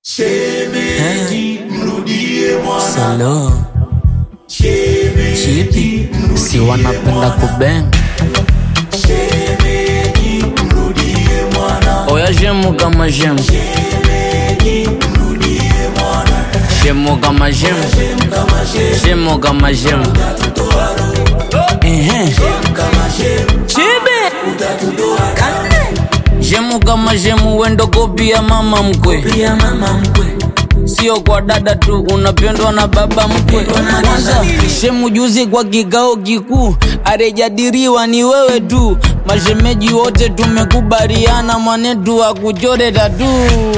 Shemeji, mrudie mwana. Salo Shemeji, chipi si wanapenda kubeng shemeji, mrudie mwana. oya shemu kama shemu Shemeji, mrudie mwana. shemu kama shemu Shem kama shem, shemu kama shemu utatutoa roho. ehe Shem kama shem, chibi utatutoa damu. shemu kama shemu wendo kopia mama mkwe Pia mama mkwe, sio kwa dada tu unapendwa na baba mkwe na kwanza dada. shemu juzi kwa kikao kikuu arejadiriwa ni wewe tu mashemeji wote tumekubaliana mwanetu akuchore tatu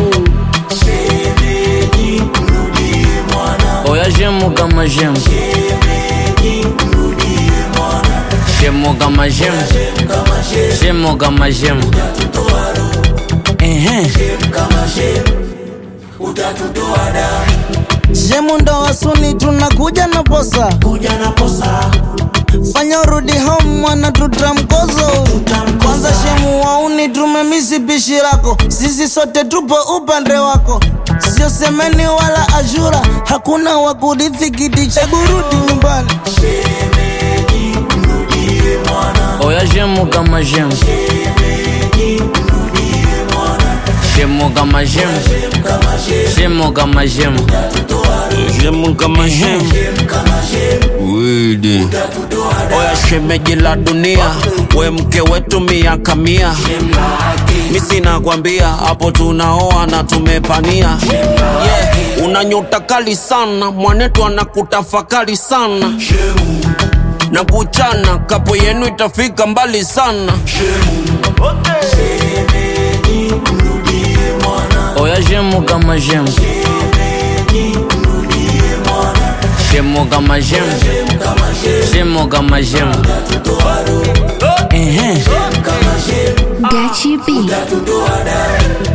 shemeji, mrudie mwana. oya shemu kama shemu Shemeji, mrudie mwana. shemu kama shemu Shem kama shem, shemu kama shemu utatutoa roho. ehe Shem kama shem, utatutoa damu. Shemu ndo wasuni tunakuja na posa, Kuja na posa, fanya urudi home mwana tutamkozo. Kwanza shemu wauni tumemisi pishi lako, sisi sote tupo upande wako, sio semeni wala ashura, hakuna wa kurithi kiti cha kurudi nyumbani. shemeji, mrudie mwana. oya shemu kama shemu Shemeji, mrudie mwana. shemu kama shemu Shem kama shem, shemu kama shemu utatutoa roho. shemu kama shemu Shem kama shem, widi utatutoa damu. oya shemeji la dunia we mke wetu miaka mia Shem lake, mi sina kwambia hapo tunaoa na tumepania yeah. una nyota kali sana mwanetu anakutafakari sana shemu, na kuchana kapo yenu itafika mbali sana shemu. Shemeji, mrudie mwana. oya shemu kama shemu Shemeji, mrudie mwana. shemu kama shemu Shem kama shem, shemu kama shemu utatutoa roho. ehe Shem kama shem, Gachi B. utatutoa damu.